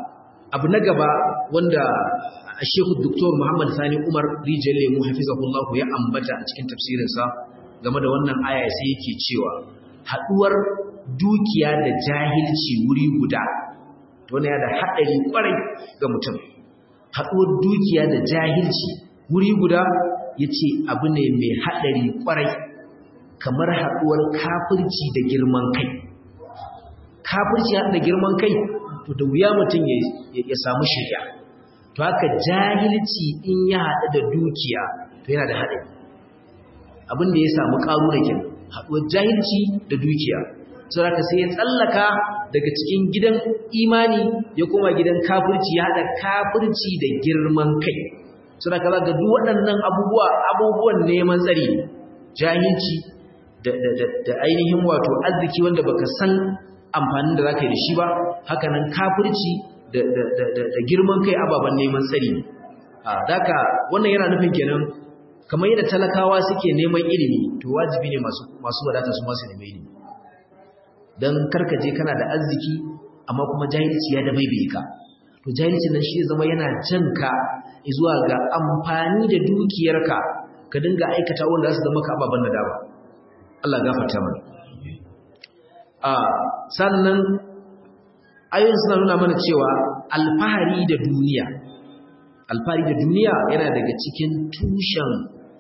abu na gaba wanda Sheikh Dr. Muhammad Sani Umar Rijal Lemu hafizahullahu ya ambata a cikin tafsirinsa game da wannan aya sai yake cewa haduwar dukiya da jahilci wuri guda to ne da hadari kwarai ga mutum haduwar dukiya da jahilci wuri guda yace abu ne mai hadari kwarai kamar haduwar kafirci da girman kai kafirci da girman kai to da wuya mutum ya samu shirya to haka jahilci in ya haɗu da dukiya to yana da haɗari abin da ya samu ƙaru da kin haɗuwar jahilci da dukiya so haka sai ya tsallaka daga cikin gidan imani ya koma gidan kafirci ya haɗa kafirci da girman kai so haka za ga duk waɗannan abubuwa abubuwan neman tsari jahilci da ainihin wato arziki wanda baka san amfanin da zaka yi da shi ba hakanan kafirci da girman kai ababen neman tsari a daka wannan yana nufin kenan kamar yadda talakawa suke neman ilimi to wajibi ne masu wadata su masu neman ilimi don karkaje kana da arziki amma kuma jahilci ya dabaibaye ka to jahilci nan shi zama yana jan ka zuwa ga amfani da dukiyarka ka dinga aikata wanda za su zama ka ababen da dama Allah gafarta mana a sannan ayoyin suna nuna mana cewa alfahari da duniya alfahari da duniya yana daga cikin tushen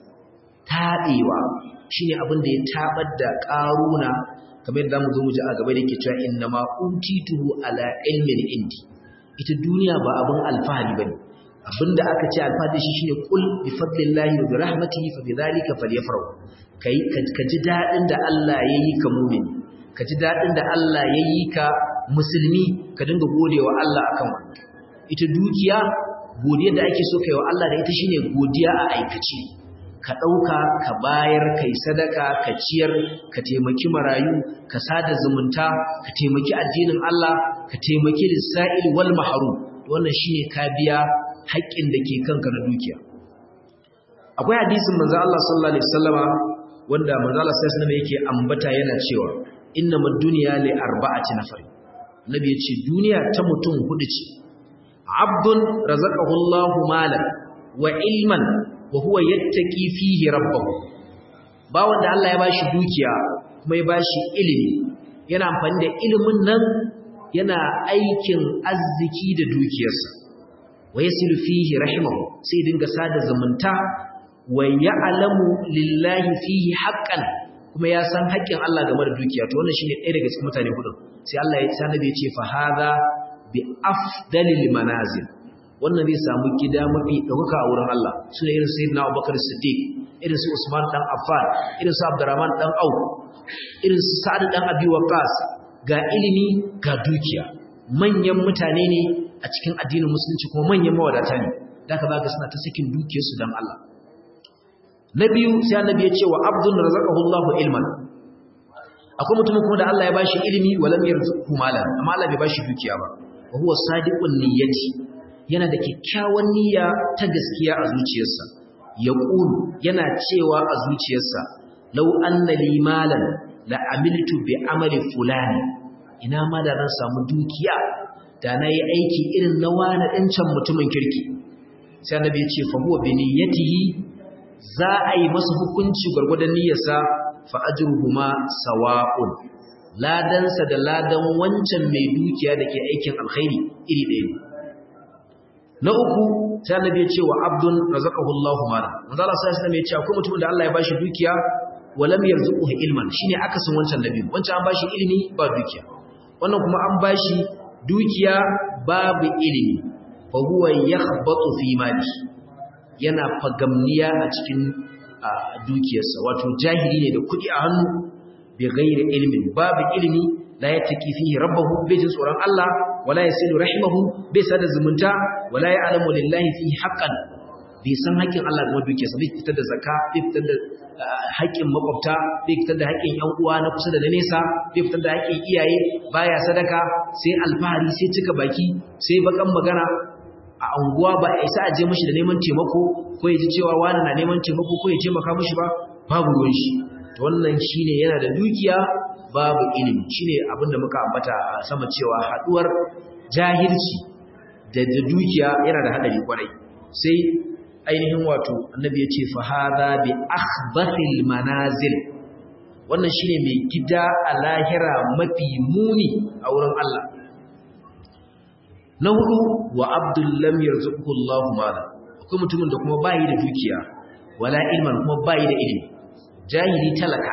taɓewa shine abin da ya tabar da ƙaruna kamar yadda zamu zo mu ji a gaba da yake cewa inna ma utituhu ala ilmin indi ita duniya ba abin alfahari bane abinda aka ce alfahari shi shine kul bi fadlillahi wa bi rahmatihi fa bidhalika falyafrahu kai ka ji dadin da Allah yayi ka mu'mini ka ji dadin da Allah yayi ka musulmi ka dinga godewa Allah akan wannan ita dukiya godiyar da ake so kai wa Allah da ita shine godiya a aikace ka ɗauka ka bayar kai sadaka ka ciyar ka taimaki marayu ka sada zumunta ka taimaki addinin Allah ka taimaki lissa'il wal mahrum wannan shine ka biya haƙƙin da ke kanka na dukiya akwai hadisin manzo Allah sallallahu alaihi wasallama wanda manzo Allah sallallahu alaihi wasallama yake ambata yana cewa innamal dunya li arba'ati nafar nabi yace duniya ta mutum hudu ce abdun razaqahu Allahu malan wa ilman wa huwa yattaqi fihi rabbahu ba wanda Allah ya bashi dukiya kuma ya bashi ilimi yana amfani da ilimin nan yana aikin arziki da dukiyarsa wa yasilu fihi rahimahu sai dinga sada zumunta wa ya'lamu lillahi fihi haqqan kuma ya san haƙƙin Allah game da dukiya to wannan shine ɗaya daga cikin mutane hudu sai Allah ya sanar ya ce fa hadha bi afdalil manazil wannan zai samu gida mafi ɗaukaka a wurin Allah su ne irin sayyidina Abubakar Siddiq irin su Usman dan Affan irin su Abdurrahman dan Auf irin su Sa'ad dan Abi Waqqas ga ilimi ga dukiya manyan mutane ne a cikin addinin musulunci kuma manyan mawadata ne da ka zaka suna ta sakin dukiyarsu dan Allah na biyu sai annabi ya ce wa abdun razaqahu Allahu ilman akwai mutumin kuma da Allah ya bashi ilimi walam yarzuqhu malan amma Allah bai bashi dukiya ba wa huwa sadiqun niyyati yana da kyakkyawan niyya ta gaskiya a zuciyarsa ya ƙulu yana cewa a zuciyarsa lau anna li malan la amiltu bi amali fulani ina ma da zan samu dukiya da na yi aiki irin na wani ɗancan mutumin kirki sai annabi ya ce fa huwa bi niyyatihi za a yi masa hukunci gwargwadon niyyarsa fa ajruhuma sawa'un ladansa da ladan wancan mai dukiya da ke aikin alkhairi iri ɗaya ne na uku sai annabi ya ce wa abdun razaqahu Allahu mala manzo Allah sai annabi ya ce akwai mutumin da Allah ya bashi dukiya wa lam yarzuquhu ilman shine akasin wancan nabi wancan an bashi ilimi ba dukiya wannan kuma an bashi dukiya babu ilimi fa huwa yakhbatu fi mali yana fagamniya a cikin dukiyarsa wato jahili ne da kudi a hannu bi ghairi ilmin babu ilimi la yattaqi fihi rabbahu bai jin tsoron Allah wala yasilu rahimahu bai sada zumunta wala ya'lamu lillahi fihi haqqan bai san haƙƙin Allah game dukiyarsa bai fitar da zakka bai fitar da haƙƙin makwabta bai fitar da haƙƙin ƴan uwa na kusa da na nesa bai fitar da haƙƙin iyaye baya sadaka sai alfahari sai cika baki sai bakan magana a anguwa ba a isa a je mishi da neman taimako ko ya ji cewa wani na neman taimako ko ya taimaka mishi ba babu ruwan shi to wannan shine yana da dukiya babu ilimi shine abinda muka ambata a sama cewa haduwar jahilci da dukiya yana da hadari kwarai sai ainihin wato annabi ya ce fa hadha bi akhbathil manazil wannan shine mai gida a lahira mafi muni a wurin Allah na hudu wa abdul lam yarzuqhu Allahu mala akwai mutumin da kuma bayi da dukiya wala ilman kuma bayi da ilimi jahili talaka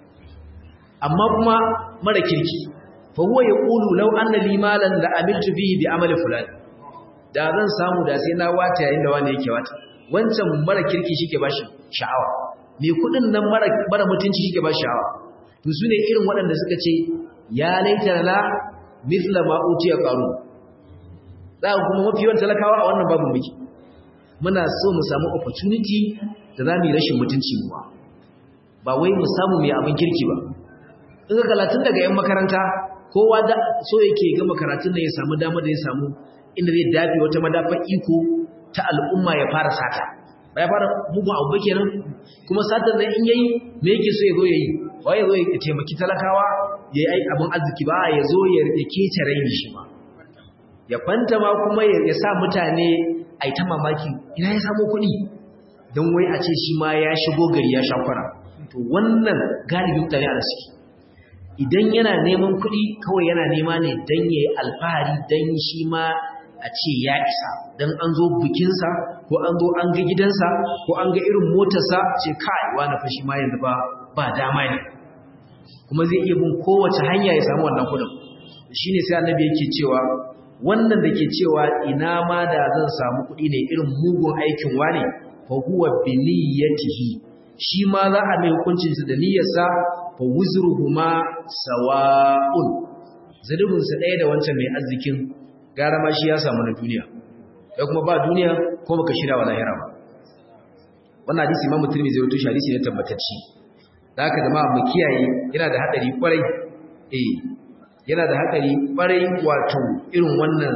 amma kuma mara kirki fa huwa yaqulu law anna li malan la amiltu bihi bi amali fulan da zan samu da sai na wata yayin da wani yake wata wancan mara kirki shike bashi sha'awa mai kudin nan mara mara mutunci shike bashi sha'awa to sune irin waɗanda suka ce ya laita la mithla ma utiya qarun za kuma mafi yawan talakawa a wannan babu muke muna so mu samu opportunity da za mu yi rashin mutunci mu ba wai mu samu mai abin kirki ba in ka kalatun daga yan makaranta kowa da so yake ga makaratun da ya samu dama da ya samu inda zai dafe wata madafa iko ta al'umma ya fara sata ba ya fara mugun abu kenan kuma satar nan in yayi me yake so ya zo yayi ba ya zo ya taimaki talakawa ya yi abin arziki ba ya zo ya kece raini shi ma ya kwanta ma kuma ya sa mutane a yi ta mamaki ina ya samu kuɗi don wai a ce shi ma ya shigo gari ya shakwara to wannan galibin mutane a suke idan yana neman kuɗi kawai yana nema ne don ya yi alfahari don shi ma a ce ya isa don an zo bikinsa ko an zo an ga gidansa ko an ga irin motarsa ce kai wani fashi ma yanzu ba ba dama ne kuma zai iya bin kowace hanya ya samu wannan kuɗin shi ne sai annabi yake cewa wannan da ke cewa ina ma da zan samu kuɗi ne irin mugun aikin wane fa huwa bi niyyatihi shi ma za a mai hukuncin da niyyarsa fa wuzruhuma sawa'un zalubin sa ɗaya da wancan mai arzikin gara ma shi ya samu na duniya kai kuma ba duniya ko baka shirya wa lahira ba wannan hadisi Imam Tirmidhi zai rubuta hadisi ne tabbatacci da haka jama'a mu kiyaye yana da hadari kwarai eh yana da haɗari ɓarai wato irin wannan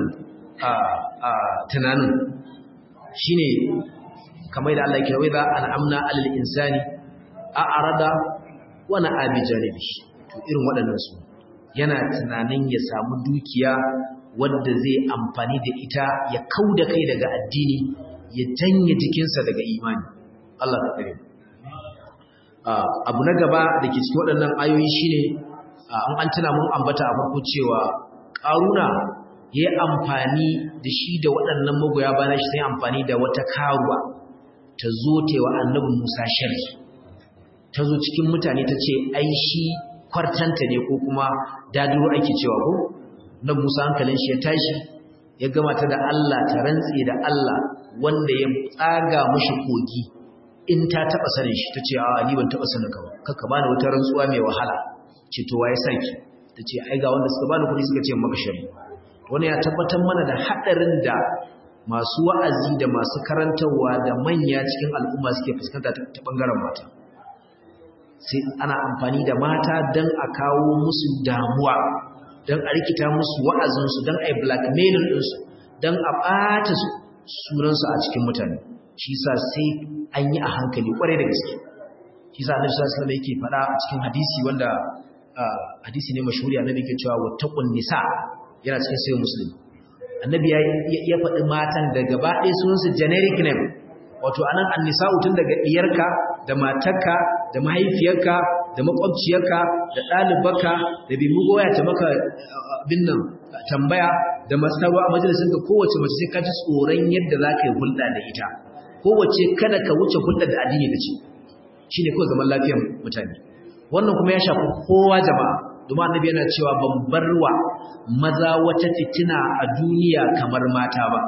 tunanin shi ne kamar da Allah ke wai za al'amna alal insani a arada wani abi janibi to irin waɗannan su yana tunanin ya samu dukiya wadda zai amfani da ita ya kau da kai daga addini ya janye jikinsa daga imani Allah ka kare abu na gaba da ke cikin waɗannan ayoyi shine an an tuna mun ambata a farko cewa ƙaruna ya yi amfani da shi da waɗannan magoya bayan shi sai amfani da wata karuwa ta zo ta wa annabi musa shari ta zo cikin mutane ta ce ai shi kwartanta ne ko kuma dadiro ake cewa ko na musa hankalin shi ya tashi ya gama ta da allah ta rantse da allah wanda ya tsaga mashi kogi in ta taɓa sanin shi ta ce a ni ban taɓa sanin ka ba kakka bani wata rantsuwa mai wahala ce to waye saki tace ai ga wanda suka bani kuɗi suka ce maka shari wani ya tabbatar mana da hadarin da masu wa'azi da masu karantarwa da manya cikin al'umma suke fuskanta ta bangaren mata sai ana amfani da mata dan a kawo musu damuwa dan a rikita musu wa'azin su dan a yi blackmailing din su dan a bata sunan su a cikin mutane shi yasa sai an yi a hankali kwarai da gaske shi yasa Annabi sallallahu alaihi wasallam yake faɗa a cikin hadisi wanda hadisi ne mashhuri annabi ke cewa wattaqun nisa yana cikin sayyid muslim annabi ya ya faɗi matan da gaba ɗaya sunan su generic name wato anan annisa'u tun daga diyarka da matarka da mahaifiyarka da makwabciyarka da ɗalibarka da bi mugoya ta maka abin nan tambaya da masarwa a majalisin ka kowace mace sai ka ji tsoron yadda za ka yi hulɗa da ita kowace kada ka wuce hulɗar da addini ka ce shine kawai zaman lafiyar mutane wannan kuma ya shafi kowa jama'a domin annabi yana cewa ban barwa maza wata fitina a duniya kamar mata ba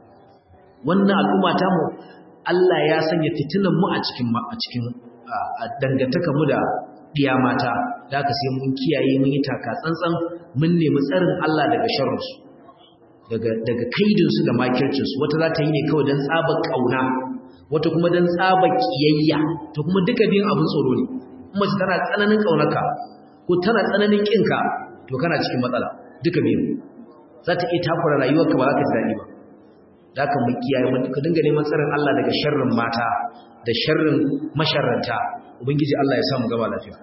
wannan al'umma ta mu Allah ya sanya fitinan mu a cikin a cikin dangantaka mu da diya mata da haka sai mun kiyaye mun yi taka tsantsan mun nemi tsarin Allah daga sharrin su daga daga kaidin su da makircin su wata za ta yi ne kawai dan tsabar kauna wata kuma dan tsabar kiyayya to kuma duka biyun abin tsoro ne mace tana tsananin kaunarka ko tana tsananin kinka to kana cikin matsala duka biyu za ta iya takura rayuwarka ba za ka ji daɗi ba da ka mu kiyaye mu ka dinga neman tsarin Allah daga sharrin mata da sharrin masharranta ubangiji Allah ya samu gaba lafiya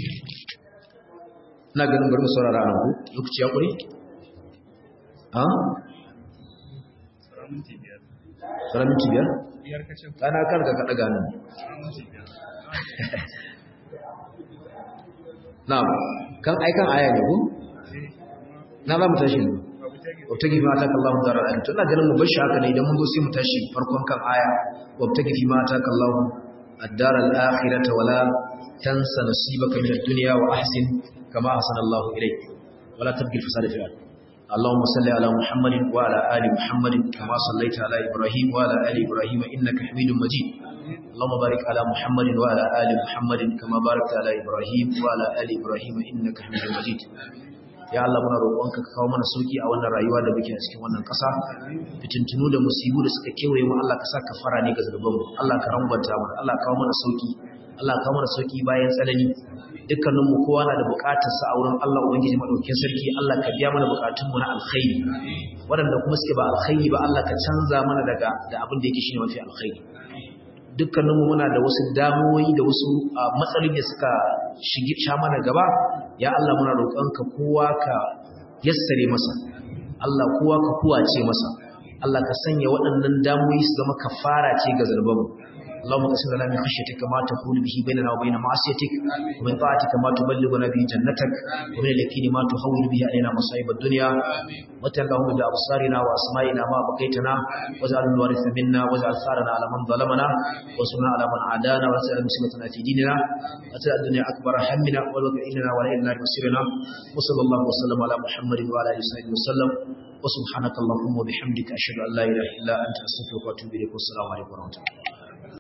ina ganin bari mu saurara nan ku lokaci ya kure ha Sauran minti biyar? biyar ka ce Kana kar ka kaɗa ganin. minti biyar Na'am, kan aikan aya ne ko? Na za mu tashi ne. babu ta gida wabtagi fi ma ataka Allahu daral akhirah to ina ganin mu bar shi haka ne idan mun zo sai mu tashi farkon kan aya wabtagi fi ma ataka Allahu ad-daral akhirah wala tansa nasibaka min ad-dunya wa ahsin kama ahsana Allahu ilayk wala tabghi al-fasada fil ard اللهم صل على محمد وعلى ال محمد كما صليت على ابراهيم وعلى ال ابراهيم انك حميد مجيد اللهم بارك على محمد وعلى ال محمد كما باركت على ابراهيم وعلى ال ابراهيم انك حميد مجيد ya Allah muna roƙonka ka kawo mana sauki a wannan rayuwa da muke a cikin wannan ƙasa fitintunu da musibu da suka kewaye mu Allah ka sa kafara ne ga zunubanmu Allah ka rangwanta mu Allah ka kawo mana sauki Allah ka kawo mana sauki bayan tsanani dukkanin mu kowa na da buƙatar sa a wurin Allah ubangiji madaukakin sarki Allah ka biya mana buƙatun mu na alkhairi waɗanda kuma suke ba alkhairi ba Allah ka canza mana daga da abin da yake shine mafi alkhairi dukkaninmu muna da wasu damuwoyi da wasu matsaloli da suka shige sha mana gaba ya Allah muna roƙonka kowa ka yassare masa Allah kowa ka kuwace masa Allah ka sanya waɗannan damuwoyi su zama kafara ce ga zarbanmu اللهم اقسم لنا من خشيتك ما تحول به بيننا وبين معصيتك ومن طاعتك ما تبلغنا به جنتك ومن اليقين ما تهون به علينا مصائب الدنيا وتل اللهم بأبصارنا وأسمائنا ما بقيتنا واجعل الوارث منا واجعل ثارنا على من ظلمنا وانصرنا على من عادانا ولا تجعل مصيبتنا في ديننا وتجعل الدنيا أكبر همنا والوقع إننا ولا إلى النار مصيرنا وصلى الله وسلم على محمد وعلى آله وصحبه وسلم وسبحانك اللهم وبحمدك أشهد أن لا إله إلا أنت أستغفرك وأتوب إليك والسلام عليكم ورحمة الله